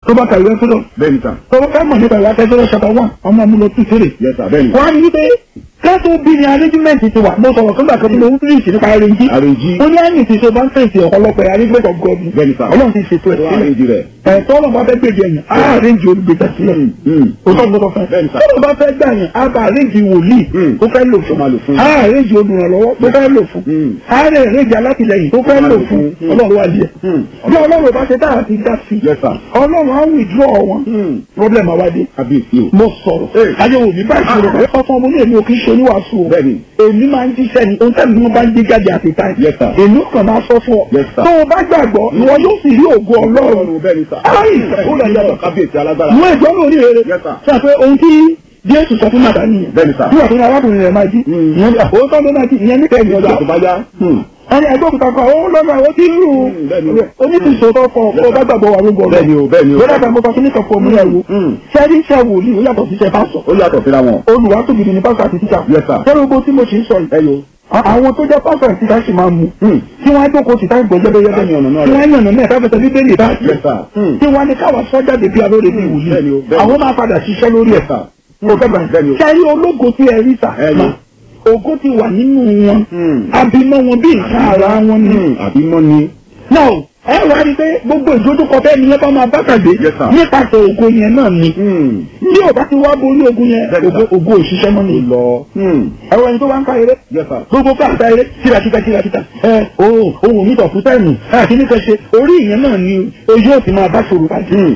tó bá kàwé ẹ̀fọ́dọ̀ bẹ́ẹ̀ ni sà tó bá fẹ́ mọ̀ nípa ìwà tẹ́sọ́rọ̀ ṣàtà wà ọmọ mi lọ tún fèrè. yes sà bẹ́ẹ̀ ni wọ́n á ní wípé kẹ́tù bí ni arrangement ti wà mo sọ̀rọ̀ fúngbà kan tí mo ń fíríṣì nípa arrange. àrèjì ó ní àyìn tí ṣe bá ń fèsì ọ̀pọ̀lọpọ̀ arrangement of God bẹ́ẹ̀ ni sà ọlọ́run ti ṣètò ẹ̀ tó sílẹ̀ àrèjì rẹ̀ ẹ̀tọ́ ọlọ́run bá fẹ́ gbèdé ẹ̀yìn á arrange olùgbèjà sílẹ̀ òótọ́ gbọ́dọ̀ fẹ́ Bẹ́ẹ̀ ni sà. tọ́lọ́ bá fẹ́ gbà yẹn á bá arrange wòlíì Mm. tó fẹ́ lò tó máa lò fún fún á arrange olùrànlọ́wọ́ tó fẹ́ lò fún Mm. á arrange alátìlẹyìn tó fẹ́ lò fún Mm. ọlọ́run wà díẹ̀ Mm. bí ọlọ́run bá ṣe tá àti dá sí yes sà ọlọ́run á withdraw wọn problem àwádìí kábíyèsí o mo sọ̀rọ̀ Hey. ayéwo mi báyìí sọ̀rọ̀ pé ọkọ ọmọ ní èmi ò kì í ṣe oníwàásù o bẹ́ẹ̀ ni èmi máa ń jíṣẹ́ ni ohun tẹ́lẹ̀ tí wọ́n bá ń gbé jáde àti táì Yes, sir. èmi kàn máa sọ fún ọ Yes, sir. tó o bá gbàgbọ́ ìwọ yóò sì rí ògo ọlọ́run ọlọ́run bẹ́ẹ̀ ni sà Ayi, ó lọ yàtọ̀. kábíyèsí alágbára mú ẹjọ́ lórí rere Yes, sir. sọ pé ohun tí jésù sọ fún màdá nìyẹn Bẹ́ẹ̀ ni, sir. nígbà tó ní arákùnrin rẹ̀ máa jí Mm. ìyẹn ní àkókò ló máa jí ìyẹn ní kẹ́yìn ọjọ́ ọjọ́ tó bá yá ẹni ẹgbẹ́ òkúta kan ó lọ́nà ó ti rú Mm, bẹ́ẹ̀ ni. onítìsọ́tọ̀ kọ Yes, kó sir. bá gbàgbọ́ wà lóko bẹ́ẹ̀ ni o bẹ́ẹ̀ ni o lọ́dà kan mo sọ fún nìkan fún omi ẹ̀ wo Mm. sẹ́rí iṣẹ́ wòlíì ó yàtọ̀ sí iṣẹ́ pásọ̀ ó yàtọ̀ síra wọn olùwà tó gidi ní pásọ̀ àti títà Yes, sir. sẹ́rí gbogbo tí mo ṣe ń sọ yìí ẹ yo àwọn tó jẹ́ pásọ̀ àti títà sì máa mú Mm. tí wọ́n á jókòó sí táì gbọ́ Láti yẹ́bẹ́yẹ́bẹ́ yànnà náà tí rẹ̀. wọ́n á yànnà náà káfẹ́sẹ̀ bíbélì bá yes sir Mm. tí wọ́n á ní káwa sọ́jáde bí alóore bí wòlíì Bẹ́ẹ̀ ni o, bẹ́ẹ̀ ni. àwọn máa padà ṣiṣẹ́ lórí ẹ̀ yes sir mo fẹ́ Bẹ́ẹ̀ ni o. bẹ̀rẹ̀ sẹ́rí ológo tí ẹ rí sà Ẹ ni. ògo ti wà nínú wọn Mm. abimọ wọn bí nǹkan ara wọn ni Mm, àbí mọ́ ni náà ẹ wá rí i pé gbogbo ìdójúkọ fẹ́ ni yẹn bá máa bá pàdé Yes, sir. nípasẹ̀ ògo yẹn náà ni Mm. bí ò bá ti wá borí ogun yẹn Bẹ́ẹ̀ ni, ògo sir. ògo òṣìṣẹ́ mọ́ ni lọ Mm. ẹ̀rọ ẹni tó bá ń ká eré yes sir gbogbo ká àtà eré kírakíta kírakíta ẹ ohun ohun mi tọ̀kú táìmù àti nípa ṣe orí ìyẹn náà ni ojú ò ti máa bá ṣòro pàdé Mm.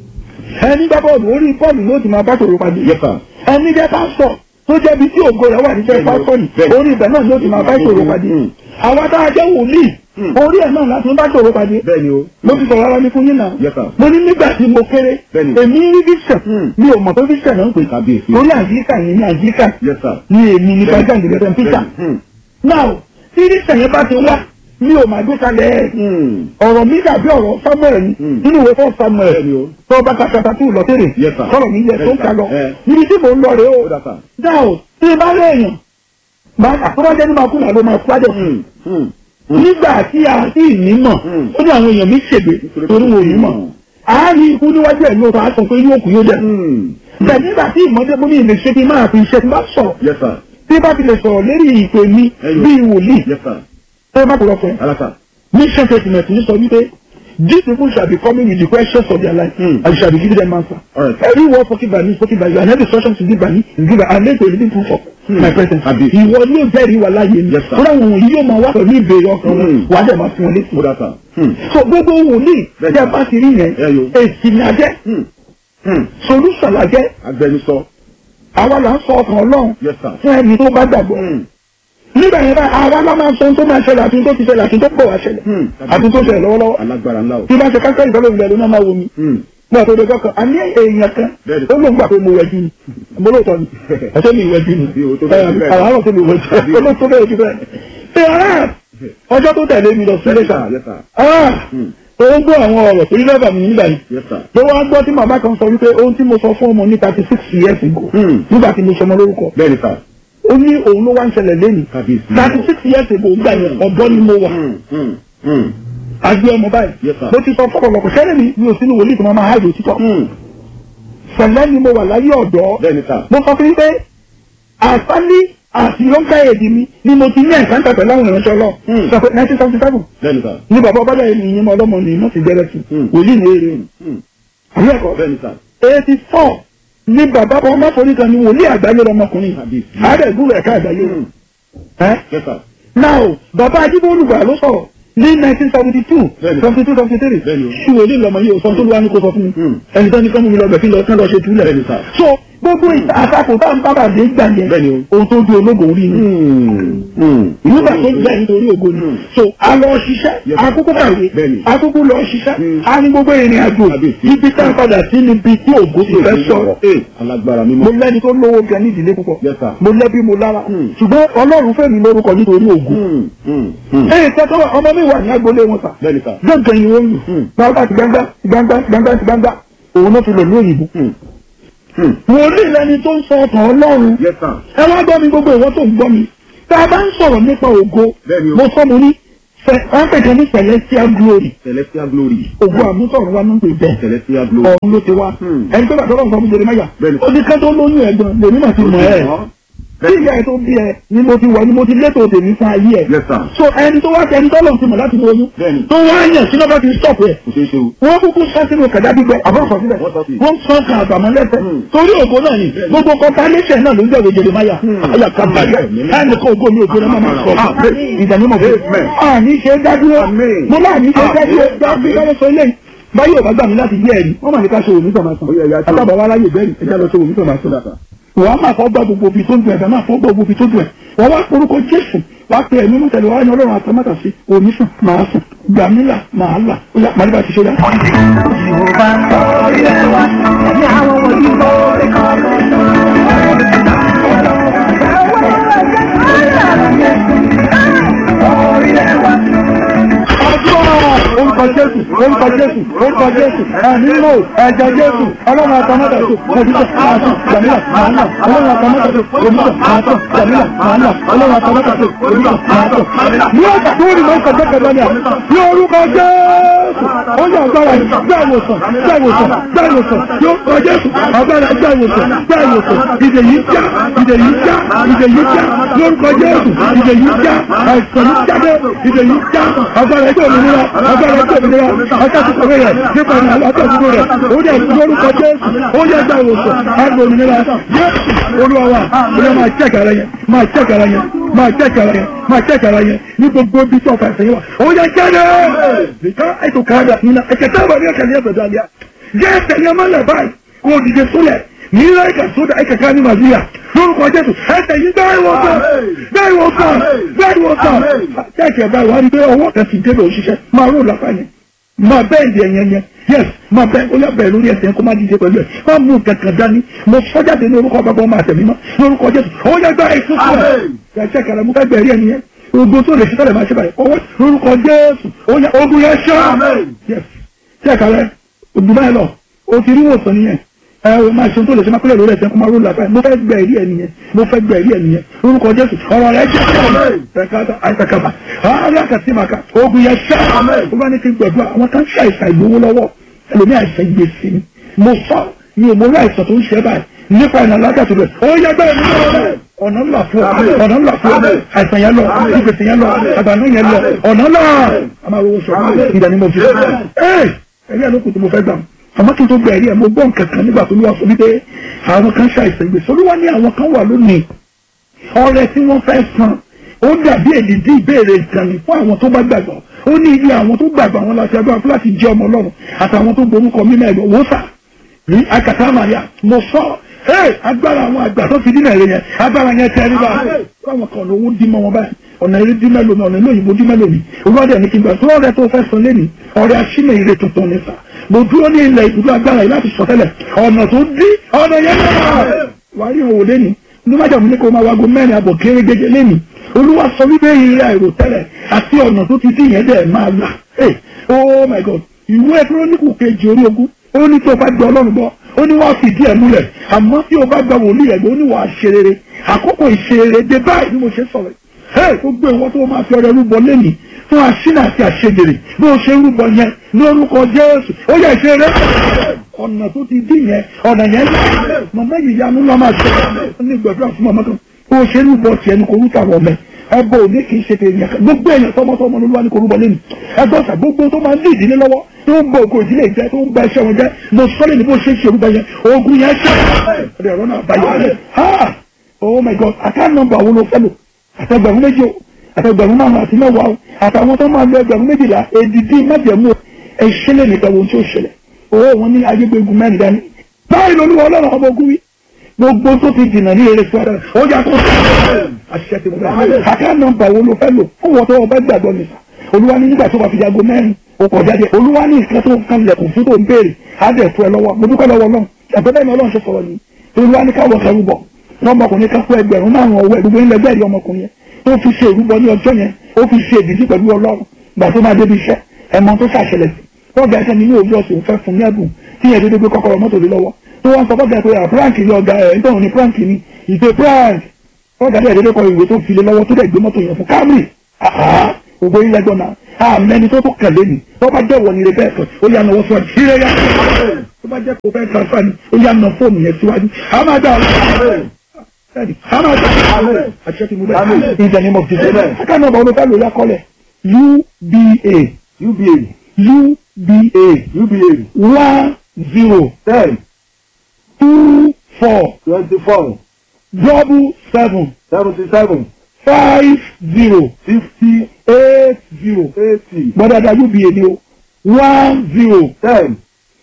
ẹni gbá bọ́ọ̀lù orí bọ́ọ̀lù ló ti máa bá ṣòro pàdé yes sir ẹni jẹ́ pásítọ̀ tó jẹ́ bí tí ògo rẹ̀ wà níṣẹ́ Bẹ́ẹ̀ni o, pásítọ̀ ni bẹ́ẹ̀ni. orí ibẹ̀ náà ló ti máa bá ṣòro pàdé Mm. àwọn tá a jẹ́ wòlíì Mm. orí ẹ̀ náà láti ń bá ṣòro pàdé bẹ́ẹ̀ ni o mo ti sọ̀rọ̀ ara mi fún yín náà yes sir mo ní nígbà tí mo kéré Bẹ́ẹ̀ni. èmi rí vision Mm. mi ò mọ̀ pé vision náà ń pè kábíyèsí lórí àjíríkà yẹn ní àjíríkà yes sir ní èmi ní pàjá ìgbésẹ̀ peter Mm. now tí vision yẹn bá ti wá mi ò máa gbé kalẹ̀ ẹ̀ Mm. ọ̀rọ̀ mi dàbí ọ̀rọ̀ samuel ni Mm. nínú ìwé fún samuel bẹ́ẹ̀ ni o tó bá kàkàtà tó lọ tèrè Yes, sir. sọ̀rọ̀ mi yẹ tó ń kà lọ Eh. níbi tí mò ń lọ rèé ó o dà sà dáò tí ì bá rẹ̀ èèyàn bá àtúbọ̀jẹ́ ní máa kú náà ló máa kú àjọ Mm. Mm. Mm. nígbà tí a sì ní mọ̀ Mm. ó ní àwọn èèyàn mi ṣègbè torí wọn ò ní mọ̀ àárín ikú níwájú ẹ̀ lóòótọ́ á sọ pé yóò kú yóò dẹ̀ Mm. bẹ́ẹ̀ nígbà tí ìmọ̀dé mo ní ilé ṣe ti máa fi iṣẹ́ tí bá sọ̀rọ̀ yes sir tí bá ti lè sọ̀rọ̀ lérí ìpè mi Ẹyọ. bíi wòlíì yes sir tó bá kúrọ̀ fún ẹ alasa mission statement ní sọ wípé these people shall be coming with the questions of their life Mm. and you shall be giving them answer. Alright. every word spoken by me spoken by you and every instruction to give by me is given and make a living proof of Mm. my presence. Àbí. ìwọ ni ó jẹ́rìí wà láàyè mi. Yes, sir. fúnra wọn yìí yóò máa wá pẹ̀lú ìbéèrè ọkàn wọn Mm. wàá dẹ̀ máa fún wọn létí. ó dà sà Mm. so gbogbo wòlíì Bẹ́ẹ̀ni. tí a bá ti rí yẹn Ẹyọ. èsì ni a jẹ́ Mm. Mm. solution la jẹ́ agbẹnusọ àwa là ń sọ ọkàn ọlọ́run yes sir fún ẹni tó bá gbàgbọ́. Mm. nígbà yẹn báyìí àwa la máa sọ ohun tó máa ṣẹlẹ̀ àti ohun tó ti ṣẹlẹ̀ àti ohun tó pọ̀ wá ṣẹlẹ̀ Mm. àti tó ṣẹlẹ̀ lọ́wọ́lọ́wọ́ alágbára ńlá o tí bá ṣe káńtà ìfọlọ́ ìgbà ló náà máa wo mi Mm. nígbà tó dọjọ́ kan àní èèyàn kan Bẹ́ẹ̀ni. ó lóun gbà pé mo wẹ̀jú ni mo lóòótọ́ ni ẹ̀ṣẹ́ mi ìwẹ̀jú ni Bí o tó bẹ́ẹ̀ jù bẹ́ẹ̀. àárọ̀ tó mi wẹ̀jú ó ló tó bẹ́ẹ̀ jù bẹ́ẹ̀ ṣe ara ọjọ́ tó tẹ̀lé mi lọ sí ilé yes kan sir yes sir ah Mm. ó ń gbọ́ àwọn ọ̀rọ̀ torí lẹ́bà mi nígbà yìí yes sir ló wá gbọ́ tí màmá kan sọ wípé ohun tí mo sọ fún ọmọ ní thirty six years ago Mm. nígbà tí mo sọmọ lórúkọ bẹ́ẹ̀ ni sà ó ní òun ló wá ń ṣẹlẹ̀ lẹ́nu kábíyèsí thirty six years ago gbà yẹn ọ̀dọ́ ni mo wà Mm. Mm. Mm. àgbé ọmọ báyìí Yes, sir. mo ti sọ fọ́pọ̀lọpọ̀ sẹ́lẹ̀ mi mi ò sínú wòlíì tó máa máa háàjò títọ́ Mm. sẹ̀lẹ̀ ni mo wà láyé ọ̀dọ́ bẹ́ẹ̀ ni sà mo sọ fún yín pé àsálí àti lọ́ńkà èdè mi ni mo ti ní ẹ̀káńtà pẹ̀lú àwọn ìránṣẹ́ lọ Hmm. sọ pé nineteen seventy seven bẹ́ẹ̀ ni sà ni bàbá ọba dàrí ìyẹn mọ ọlọ́mọ ni wọ́n ti jẹ́rẹ́ sí Hmm. wòlíì ní èrè Mm. àwọn ẹ̀kọ́ bẹ́ẹ̀ ni sà eighty four ni bàbá ọmọ forí kan ni wòlíì àgbáyé lọmọkùnrin kábíyèsí àádẹ́gùn ẹ̀ka àgbáyé Mm. ẹ́ yes sir now bàbá ajíbólúgbà ló sọ̀rọ̀ ní nineteen seventy two Bẹ́ẹ̀ni. seventy two seventy three Bẹ́ẹ̀ni o. ṣùgbọ́n ilé ìlọmọ yìí ò sọ tó ló wá ní kó sọ fún mi Hmm. ẹni tó ní kọ́ mú mi lọ bẹ̀ kí lọ kán lọ ṣe túlẹ̀ Bẹ́ẹ̀ni sà. so gbogbo ìta àtakò tá à ń bábà dé gbà yẹn Bẹ́ẹ̀ni o. ohun tó di ológo orí ni Mm. Mm. nígbà tó gbà nítorí ògo ni Hmm. so a lọ ṣiṣẹ́ Yes. akókó kàwé Bẹ́ẹ̀ni. akókó lọ ṣiṣẹ́ Hmm. a ní gbogbo ìrìn àjò Kábíyèsí. ibi tá a padà sí níbi tí ògo ti fẹ́ sọ̀rọ̀ Eh, alágbára mímọ́ mo lẹ́ni tó lówó gan ní ìdílé púpọ̀ Yes, sir. mo lẹ́bí mo lára Hmm. ṣùgbọ́n ọlọ́run fẹ́ mi lórúkọ nítorí ògo Mm. Mm. Mm. ẹ̀yìn tẹ́tọ́ ọmọ mi wà ní agboolé wọn sà bẹ́ẹ̀ ni sà gbọ̀ngàn yìí wọ́n lù Hmm. gbangba ti gbangba ti gbangba ti gbangba ti gbangba òun náà fi lò ní òyìnbó. Mm. Mm. wòlíì lẹni tó ń sọ ọkàn ọlọ́run yes sir ẹ wá gbọ́ mi gbogbo ìwọ tó ń gbọ́ mi tá a bá ń sọ̀rọ̀ nípa ògo Bẹ́ẹ̀ni o. mo sọ mo ní wọ́n pèsè ní celestial glory celestial glory ògùn àmútọ̀run wa ló ń pè bẹ́ẹ̀ celestial glory. ọ̀run ló ti wá Hmm. ẹni tó bá tọ́lọ́ nǹkan fún Jeremáyà Bẹ́ẹ̀ni. ó ní ká tó lóyún ẹ̀gbọ́n lèmi mà ti mọ̀ ẹ́ tí ìyá ẹ̀ tó bí ẹ ni mo ti wọ̀ ni mo ti létò tèmi fún ayé ẹ̀ yes sir. so ẹni tó wá ẹni tọ́lọ̀ ti mọ̀ láti lóyún Bẹ́ẹ̀ni. tó wá yàn sínú bá ti stop ẹ̀ kò ṣeé ṣe o. wọ́n kúkú sọ sínú kẹ̀dá gbígbẹ àbọ̀sọ̀ sílẹ̀ Wọ́n sọ sí. wọ́n sọ kan àgbàmọ́ lẹ́sẹ̀ Hmm. torí ògo náà ni gbogbo kọ́ńtánẹ́sẹ̀ náà ló ń jẹ́ Jeremáyà Hmm. ayà kábàáyà Amen. ẹnì kan ògo mi ògo náà máa sọ Amen. ìdánimọ̀ fún Amen. àní ṣe dádúró Amen. mo náà ní ṣe dádúró Amen. dábí lọ́wọ́ sọ ilé báyìí ò bá gbà mí láti yé ẹ̀rí wọ́n mà ní ká ṣe òní tọ̀ máa sàn Ó yẹ, ìyá tí- àtàbà wa láyè bẹ́ẹ̀rì ẹja lọ ṣe òní tọ̀ máa sàn wọ́n á máa fọ́ gbọ́ gbogbo ibi tó ń dùn ẹ̀fẹ̀ máa fọ́ gbọ́ gbogbo ibi tó dùn ẹ̀ wọ́n wá orúkọ Jésù wá pe ẹ̀mí mú tẹ̀lé wá ní Ọlọ́run àtàmátà sí òní sùn máa sùn gbàmílà máa là ó yà màdìbà ti ṣe dá. Yorùbá ń sọ ilé wa ní àwọn wọ̀nyí lórí kọ́kọ́. ọjọ́ orúkọ Jésù orúkọ Jésù orúkọ Jésù ẹ̀mí lò ẹ̀jẹ̀ Jésù Ọlọ́run àtàmátà sí òní sùn máa sùn gbàmílà máa là Ọlọ́run àtàmátà sí òní sùn máa sùn gbàmílà máa là Ọlọ́run àtàmátà sí òní sùn máa sùn. ní ọjà tó rí mọ́tò kẹ́kẹ́ ní à ní orúkọ Jésù ó yà agbára yìí gbá ìwòsàn gbá ìwòsàn gbá ìwòsàn yóò kọ Jésù agbára gbá ìwòsàn gbá ìwòsàn ìdè yìí já ìdè yìí já ìdè yìí já lórúkọ Jésù ìdè yìí já àìsàn yìí jáde ìdè yìí já agbára ẹgbẹ́ òmìnira agbára ẹgbẹ́ òmìnira akásùkò rẹ̀ nípa ìrìn àlọ́ àtẹ̀sùkò rẹ̀ ó dẹ̀ lórúkọ Jésù ó yẹ gbá ìwòsàn àgbà òmìnira Jésù olúwa wa ó yẹ máa check ara yẹn máa check ara yẹn máa check ara yẹn máa check ara yẹn ní gbogbo ibi tí ọ̀fà ẹ̀sẹ̀ yẹn wà ó yẹ jáde nìkan ètò káàdà nínú ẹ̀kẹ́ táwọn ní ẹ̀kẹ́ ní ẹ̀fẹ̀ dàlíà jẹ́ ẹ̀sẹ̀ yẹn máa lẹ̀ báyìí kó o dìde sólẹ̀ ní ilé ẹ̀kẹ́ sódà ẹ̀kẹ́ ká ní màlúùyà lórúkọ Jésù ẹ̀sẹ̀ yìí bẹ́ẹ̀ wọ sàn bẹ́ẹ̀ wọ sàn bẹ́ẹ̀ wọ sàn kẹ́kẹ́ báyìí wà á rí pé ọwọ́ kan ti débẹ̀ òṣìṣẹ́ máa rò lápá yẹn máa bẹ́ẹ̀ di ẹ̀yẹn yẹn yes máa bẹ́ẹ̀ ó yà bẹ́ẹ̀ lórí ẹsẹ̀ kó má dìde pẹ̀lú ẹ̀ má mú kankan dání mo sọ́jáde ní orúkọ bàbá ọmọ àtẹ̀mí mọ́ lórúkọ Jésù ó yẹ gbá èso fún ẹ̀ ẹ̀ ṣe kẹrẹ mú fẹ́ gbẹ̀rí ẹ̀ nìyẹn ogun tó lè ṣe tẹ́lẹ̀ máa ṣe báyìí ọwọ́ lórúkọ Jésù ó yẹ ogun yẹn ṣá yes ṣe kẹrẹ ogun báyìí lọ o ti rí wòsàn nìyẹn ẹ o máa ṣe tó lè ṣe máa kúlẹ̀ lórí ẹsẹ̀ kó máa ró làbáyé mo fẹ́ gbẹ̀rí ẹ̀ nìyẹn mo fẹ́ gbẹ̀rí ẹ̀ nìyẹn lórúkọ Jésù ọ̀rọ̀ rẹ̀ jẹ́ ẹ̀ka àìsàkàbà alákàtìmàkà ogun yẹn ṣá ó bá ní kí n gbẹ̀dúrà àwọn kan ṣàìsàn ìgbowó lọ́wọ́ ẹlòmí àìsàn gbèsè ni mo sọ ní òmòrí àìsàn tó ń ṣe báyìí nípa ìnà alákàtì rẹ̀ ó yẹ bẹ́ẹ̀ ní ọ̀nà ńlá fún ọ ọ̀nà ńlá fún ọ àìsàn yẹn lọ ìgbèsè yẹn lọ àbànú yẹn lọ ọ̀nà ńlá a máa rówó sọ ìdá ni mo fi ẹ ẹ̀rí ẹ̀ ló kù tí mo fẹ́ gbà àmọ́ kí n tó gba ẹ̀rí ẹ̀ mo gbọ́ nǹkan kan nígbà tó ní wá sọ wípé àwọn kan ṣàìsàn gbèsè olúwa ní àwọn kan wà lónìí ọrẹ tí wọ́n fẹ́ san ó dàbí èdìdí ìbéèrè ìkànnì fún àwọn tó bá gbàgbọ́ ó ní iye àwọn tó gbàgbọ́ àwọn láti agbára fún láti jẹ́ ọmọ ọlọ́run àtàwọn tó gborúkọ mímọ́ ẹ̀rọ wò sà ní akàtà màríà mo sọ ẹ agbára àwọn àgbà tó fi dínà èrè yẹn agbára yẹn tẹ ẹ nígbà fáwọn kan lówó dí mọ́ wọn báyìí ọ̀nà eré dí mẹ́lò mi ọ̀nà ilé òyìnbó dí mẹ́lò mi olùwádìí ẹni kí n gbà tó ọ̀rẹ́ tó fẹ́ san lẹ́nu ọ̀rẹ́ aṣínà ire tuntun ní sà mo dúró ní ilẹ̀ ibùdó agbára yìí láti sọ tẹ́lẹ̀ ọ̀nà tó dí ọ̀nà yẹn náà wàá rí òwò lẹ́nu ní májàmú ní kó máa wago mẹ́rin àbọ̀ kéré gẹ́gẹ́ lẹ́nu olúwa sọ wípé ìrìn àìrò tẹ́lẹ̀ àti ọ̀nà tó ti dí yẹn dẹ̀ máa là hey oh my god ìwé kírónìkù kejì orí ogún ó ní tó bá gbọ́ ọlọ́run gbọ́ ó ní wàá fìdí ẹ̀ múlẹ̀ àmọ́ tí o bá gba wòlíì ẹ̀ gbọ́ ó ní wàá ṣe rere àkókò ìṣerere dé báyìí bí mo ṣe sọ̀rọ̀ ẹ̀ gbogbo ìwọ tó máa fi ọrẹ rúbọ lẹ́nìí fún aṣínà àti àṣejèrè bí o ṣe rúbọ yẹn lórúkọ jésù ó yẹ ìṣeré ọ̀nà tó ti dín yẹn ọ̀nà yẹn yẹ màmá yìí yanu lọ́ máa ṣe ọ́ ní gbẹ̀dúrà fún màmá kan bí o ṣe rúbọ tiẹ̀ ní korúkà wọ̀ mẹ́ ẹbọ òní kì í ṣe tèèyàn kan gbogbo èèyàn tọmọtọmọ ló wà ní korúbọ lẹ́nu ẹgbẹ́ ọ̀sà gbogbo tó máa ń dí ìdílé lọ́wọ́ tó ń bọ ògo ìdílé jẹ tó ń ba iṣẹ́ wọn jẹ mo sọ́lé ní bó ṣe ṣe orúkọ yẹn ogun yẹn ṣe ọ̀dẹ̀ ọ̀rọ̀ náà báyọ̀ rẹ̀ ha oh my god àká nọ́mbà wo ló fẹ́ lò àtẹgbẹ̀rún méjì o àtẹgbẹ̀rún márùn àti mẹ́wàá o àtàwọn tó máa lo ẹgbẹ̀rún méjìlá èdìdí májẹ̀mú ẹ̀ṣẹ́lẹ̀ nìkan wo tí ó ṣẹlẹ̀ owó wọn ní ayégbégun mẹ́rin dání báyìí lolúwa ọlọ́run ọmọ ogun wí gbogbo tó ti jìnnà ní eré sọ́dọ̀ ó yà kó àṣẹ ti bẹ̀rẹ̀ àká nọ́mbà wo ló fẹ́ lò fún wọn tó wọn bá gbàgbọ́ nìkan olúwa ní nígbà tó bá fi jago mẹ́rin o kọ̀ jáde olúwa ní nǹkan tó kan lẹ̀kùn fún tó ń béèrè á dẹ̀ fún ẹ lọ́wọ́ mo dúpẹ́ lọ́wọ́ náà ẹ̀fẹ́ bẹ́ẹ̀ ni ọlọ́run ṣe sọ̀rọ̀ ni olúwa ní káwọ́ kẹrù bọ̀ lọ́mọkùnrin kan fún ẹgbẹ̀rún márùn ọwọ́ ẹ̀ gbogbo ilẹ̀ bẹ́ẹ̀ ni ọmọkùnrin yẹn tó fi ṣe ìrúbọ ní ọjọ́ yẹn ó fi ṣe ìdíjí pẹ̀lú ọlọ́run gbà tó máa débi iṣẹ́ ẹ̀mọ tó ṣàṣẹlẹ̀ sí bọ́ọ̀gà ẹ̀ṣẹ̀ nínú òbí ọ̀sẹ̀ òun fẹ́ fún ní ẹ̀bùn tí yẹn dédé gbé kọ́kọ́rọ́ mọ́tò lé lọ́wọ́ tó wọ́n sọ bọ́ọ̀gà pé prank ni ọ̀gá ẹ̀ ń tọ̀hún ní prank ni ìpè prank bọ́ọ̀gà dẹ̀ dédé kọ ìwé tó fi lé lọ́wọ́ tó dẹ̀ gbé mọ́tò yẹn fún Camry ògbó ilẹ̀ gbọ́n náà àmẹ́ni tó tó kẹ̀lé ni tó bá jẹ́ wọ̀ nílé bẹ́ẹ̀ kan ó yà náwó síwájú ìrẹ́ yá tó bá jẹ́ kó fẹ́ transfer ni ó yà ná fóònù yẹn síwájú àmà dá àmà dá àṣẹ ti mú bẹ́ẹ̀ in the name of Jesus ká náà bá olùkọ́ lórí akọ́lẹ̀ UBA uba UBA uba one zero ten two four twenty four double seven seventy seven five zero fifty eight zero eighty gbọ́dọ̀dà UBA ni o one zero ten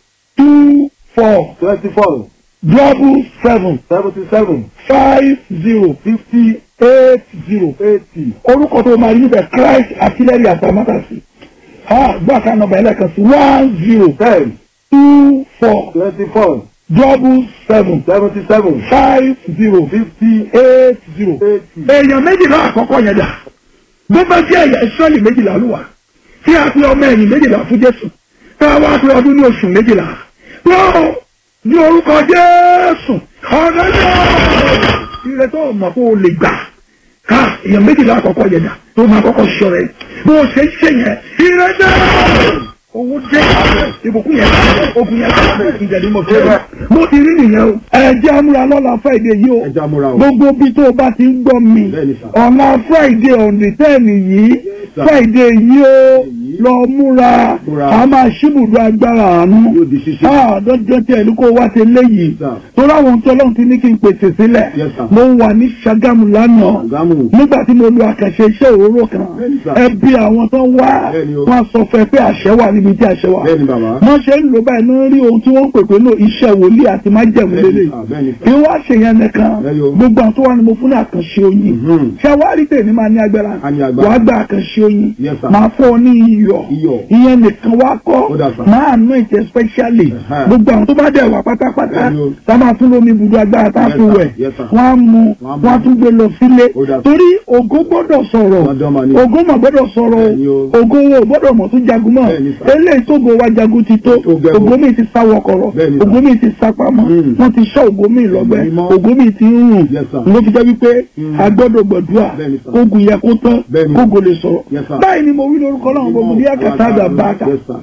two four twenty four double seven seventy seven five zero fifty eight zero eighty orúkọ tó máa rí níbẹ̀ Christ artillery àtàmátàsí gbọ́ àká nọ́mbà ẹlẹ́kan sí one zero ten two four twenty four double seven seventy seven five zero fifty eight zero. eighty èèyàn méjìlá àkọ́kọ́ yẹn dà bó bá jẹ́ ẹ̀yà ìsọ́ọ̀lì méjìlá ló wà tí a pe ọmọ ẹ̀yìn méjìlá fún Jésù tá a wá pe ọdún ní oṣù méjìlá wọ́n ní orúkọ Jésù ọ̀dọ́ náà ire tó mọ̀ kó o lè gbà ká èèyàn méjìlá àkọ́kọ́ yẹn dà tó máa kọ́kọ́ sọ rẹ̀ bó o ṣe ń ṣe yẹn ire náà owó dé ìbùkún yẹn ogun yẹn ìjẹ̀lú mọ̀ fẹ́ mo ti rí nìyẹn o ẹ̀jẹ̀ amúra lọ́la Friday yìí o ẹja múra o gbogbo bí tó o bá ti ń gbọ́ mi Bẹ́ẹ̀ni sà. ọ̀la friday ọ̀nì tẹ́ẹ̀nì yìí sà. friday yìí ó Èyí. lọ múra Múra. a máa ṣíbùdó agbára àánú Yóò di ṣíṣe. Ah, dandan tí ẹni kó wá ṣe léyìí Sà. torí àwọn tó lọ́run ti ní kí n pèsè sílẹ̀ Yes, sà. mo wà ní Ṣàgámù lánàá Ṣàgámù. nígbà tí mo lo àkànṣe iṣẹ́ òróró kan Bẹ́ẹ̀ni, sà. ẹbí àwọn tó wá Bẹ́ẹ̀ni o. wọn sọ fẹ́ pé àṣẹ wà níbi tí àṣẹ wà bẹ́ẹ̀ni bàbá wọ́n ṣe ń lò báyìí náà rí ohun tí wọ́n ń pè pé náà iṣẹ́ wòlíì àti májẹ̀mú bẹ́ẹ̀ni lélẹ̀ sà bẹ́ẹ̀ni kí sà wọ́n ṣe yẹn nìkan Bẹ́ẹ̀ni o. gbogbo àwọn tó wà ní mo fún ní àkànṣe oyin Mhm. ṣàwárí tèmi máa ní agbára A ní agbára. wàá gba àkànṣe oyin Yes, sir. máa fọ́ ọ ní iyọ̀ Iyọ̀. ìyẹn nìkan wá kọ́ Ó dà, sir. máa nù ìtẹ̀ specially Ẹ̀hẹ́. gbogbo àwọn tó bá dẹ̀ wà pátápátá Bẹ́ẹ̀ni o. tá a máa tún lómi ibùdó agbára tá a Yes, fi sir. wẹ̀ Yes, sir. wọ́n á mu Wọ́n á mu. wọ́n á tún gbé lọ sílé Ó dà, sir. torí ògo gbọ́dọ̀ sọ̀rọ̀ Dandan mà ni. ògo mà gbọ́dọ̀ sọ̀rọ̀ Bẹ́ẹ̀ni o. ògo wo gbọ́dọ̀ mọ̀ tún jagun mọ́ Bẹ́ẹ̀ni, sir. eléyìí tógo wa jagun ti tó Ó gẹ̀gùn. ògo mi ti sá wọkọ̀rọ̀ Bẹ́ẹ̀ni, sir. ògo mi ti sá pamọ́ Mm. wọ́n ti sọ ògo mi lọ́gbẹ́ Mímọ́. ògo mi ti ń rùn Yes, sir. ló fi jẹ́ wípé Mm. a gbọ́dọ̀ gbàdúrà Bẹ́ẹ̀ni, sir. kógun yẹ kó tán Bẹ́ẹ̀ni. kógo lè sọ̀rọ̀ Yes, sir. báyìí ni mo wí lórúkọ náà mo ní àkàtà àgbà bàtà Yes, sir.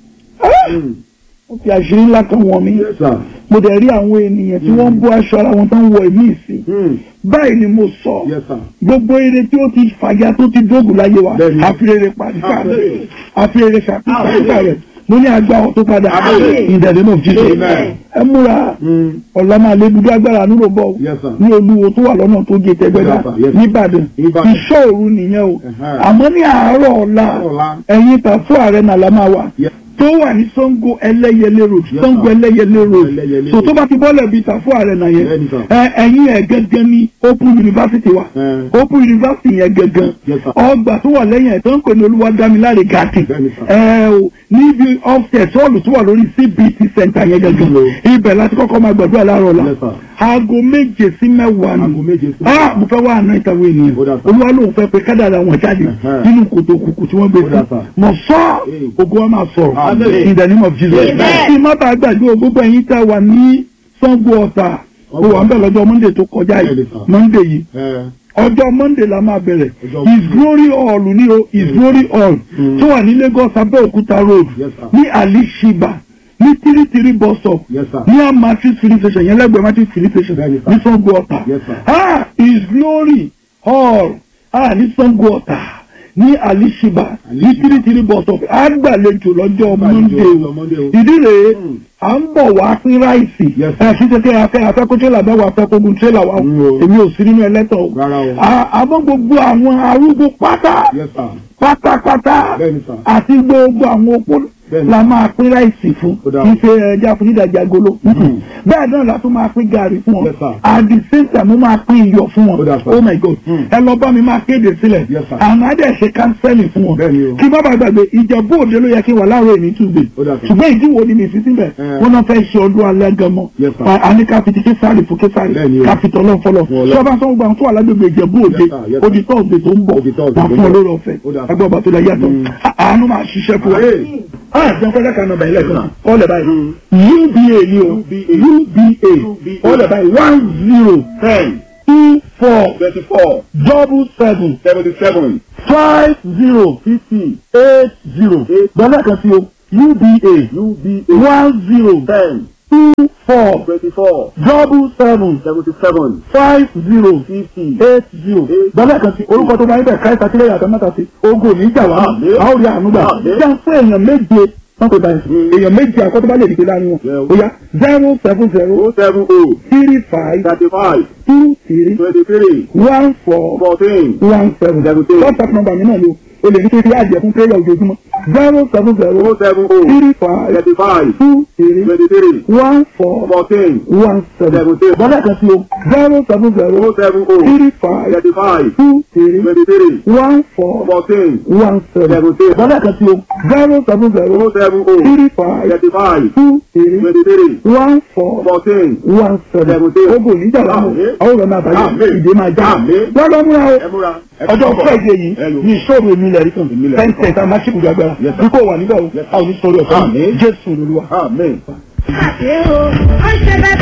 Mm. ó fi àṣírí ńlá kan wọ̀n mi Yes, sir. mo dẹ̀ rí àwọn ènìyàn tí wọ́n ń bọ́ aṣọ ara wọn tó ń wọ ẹ̀mí ìsìn Mm. báyìí ni mo sọ Yes, sir. gbogbo eré tí ó ti fàyà tó ti dógùn láyé wa Bẹ́ẹ̀ni. àfirèrè pàdíkà rẹ̀ Àmín. àfirèrè pàdíkà rẹ̀ mo ní agbá ọ̀ tó padà Àmín. in the name of Jesus Amen. ẹ múra Mm. ọ̀la máa lé dúdú agbára nílò bọ̀ Yes, sir. ní olúwo tó wà lọ́nà tó gé tẹgbẹ́dá Yes, sir. Yes. nìbàdàn Ìbàdàn. iṣẹ́ òru nìyẹn o Ẹ̀hẹ́. àmọ́ ní àárọ̀ ọ̀la Ọ̀la. ẹ̀yin tà fún ààrẹ náà la máa wà Yes. tó wà ní Ṣàngó ẹlẹ́yẹlé road Yes, Ṣàngó sir. ẹlẹ́yẹlé road Ẹlẹ́yẹlé so road. tó bá ti bọ́lẹ̀ bíi tà fún ààrẹ náà yẹn Bẹ́ẹ̀ni, sir. ẹ ẹ̀yin ẹ̀ gẹ́gẹ́ ní Open University wa Eh. Open University yẹn gẹ́gẹ́ Yes, sir. ọgbà tó wà lẹ́yìn ẹ̀ tó ń pè ní Olúwadámiláre gàtì Bẹ́ẹ̀ni, sir. ẹ o níbi offset hall tó wà lórí CBT center yẹn gẹ́gẹ́ Yes. ibẹ̀ láti kọ́kọ́ máa gbàdúrà láàárọ̀ la Yes, sir. aago méje sí mẹ́wàá Aago ni méje sí ah mo fẹ́ wá àná ìtàwé ènìyàn Ó dà, sir. olúwa lóun fẹ́ pé kádàrà wọn jáde Ẹ̀hẹ́. nínú kòtò kùkù tí wọ́n gbé Ó dà, sí sir. mọ̀ sọ́ Hey. ogun wa máa sọ̀rọ̀ Amen. in the name of Jesus Amen. kí má bàa gbàgbé o, gbogbo ẹ̀yin tá a wà ní Ṣàngó Ọ̀tà o wà ń bẹ̀ lọ́jọ́ Monday tó kọjá yìí Bẹ́ẹ̀ni, sir. Monday yìí Eh. ọjọ́ monday la máa bẹ̀rẹ̀ Ọjọ́ his Monday. glory hall ní o his glory hall Mm. tó wà ní Lagos Abẹ́òkúta road Yes, sir. ní alishiba ní tírítírí bus stop Yes, sir. ní amatrix filling station yẹn lẹ́gbẹ̀ẹ́ matrix filling station Bẹ́ẹ̀ni, sir. ní Ṣàngó Ọ̀tà Yes, sir. ah his glory hall ah ní Ṣàngó Ọ̀tà ní alishiba ní Alishiba. tírítírí bus stop àgbàlejò lọ́jọ́ monday lọ́jọ́ o Monday o. ìdí rèé Mm. à ń bọ̀ wá pín ráìsì Yes, ẹ̀ fi ṣe kí afẹ́ afẹ́ kó tírélà bẹ́ẹ̀ wà afẹ́ kó gun tírélà wa o Mm, o. èmi ò sí nínú ẹlẹ́tọ̀ o Rárá o. À- àmọ́ gbogbo àwọn arúgbó pátá Yes, sir. pátápátá Bẹ́ẹ̀ni, sir. àti gbogbo àwọn opó Bẹ́ẹ̀ni. la máa pín ráìsì fún Ó dáa. ife ẹja fún dídàjà agolo bẹ́ẹ̀ náà la tún máa pín gàrí fún wọn Yes, sir. at the same time mo máa pín iyọ̀ fún Ó wọn dáa, sir. oh my god Mm. ẹ lọ bá mi máa kéde sílẹ̀ Yes, sir. àwọn adé ṣe kánsẹ́lì fún wọn Bẹ́ẹ̀ni o. kí má bàa gbàgbé ìjẹ̀bú òde ló yẹ kí wà láàárọ̀ èmi Tuesday Ó dáa, sir. ṣùgbọ́n ìdíwọ́ ni mi fi síbẹ̀ Eh. wọ́n náà fẹ́ ṣe ọdún alẹ́ gan mọ́ Yes, sir. a ní ká fi ti késàrì fún késàrì Bẹ́ẹ̀ni o. ká fi tọ́lọ́ fọlọ́ Fún Ọlọ́run. ṣé ọba sọ́wọ́n gbà tó wà lágbègbè ìjẹ̀bú òde Yes, sir. Yes, sir. odi tọ́sídẹ̀ẹ́ tó ń bọ̀ Ó di Thursday wà tó ń fún bọ̀. olóró ọ̀fẹ́ Ó dáa. ẹgbẹ́ ọba tó lẹ yàtọ̀ Mm. àánú máa ṣiṣẹ́ fún wa. Hey. ah jẹun fẹ́ lẹ́ka nọmba ilẹ̀ kan ọ̀lẹ̀ báyìí Mm. uba ni o UBA. uba ọ̀lẹ̀ báyìí one zero Ten. two four twenty-four double seven seventy-seven five zero fifty eight zero dọ́là kan sí o uba UBA one zero ten two four twenty-four double seven seventy-seven five zero fifty eight zero dọ́là kan sí orúkọ tó bá yín bẹ̀ káyọ̀ sátírẹ̀ yàtọ̀ mẹ́ta sí ogun ò ní jà wá Àmín. a ó rí àánú gbà Àmín. jẹ́ fún èèyàn méje wọ́n tó báyìí èèyàn méje àkọ́tọ́ bá lè dìde láàrin wọn Yeah. ó yá zero seven zero oh seven oh three five thirty-five two three twenty-three one four fourteen one seven Seventeen. contact number mi náà ni o o lè ní kí n fi àjẹ fún prayer ojoojúmọ́ zero seven zero oh seven oh three five thirty-five two three twenty-three one four fourteen one seven Seventeen. bọ́lá kan sí o zero seven zero oh seven oh three five thirty-five two three twenty-three one four fourteen one seven Seventeen. bọ́lá kan sí o zero seven zero oh seven oh three five thirty-five two three twenty-three one four fourteen one seven Seventeen. ogun níjà láwọn Àmín. àwọn ọ̀rọ̀ náà bàjẹ́ Àmín. ìdè máa já Àmín. lọ́dọ̀ múra o ẹ múra ẹ ọjọ́ kọ́ bọ̀. friday yìí Ẹ lò. ní ìṣòro èmi ilẹ̀ rí kan Èmi ilẹ̀ rí ten kan. ten tá a máa ṣíkùjú agbára Yes, sir. bí kò wà níbẹ̀ o a ò ní sọ̀rọ̀ ọ̀sán Àmín. jésù lolúwa. Amen. Àṣé o, ó ṣe bẹ́ẹ̀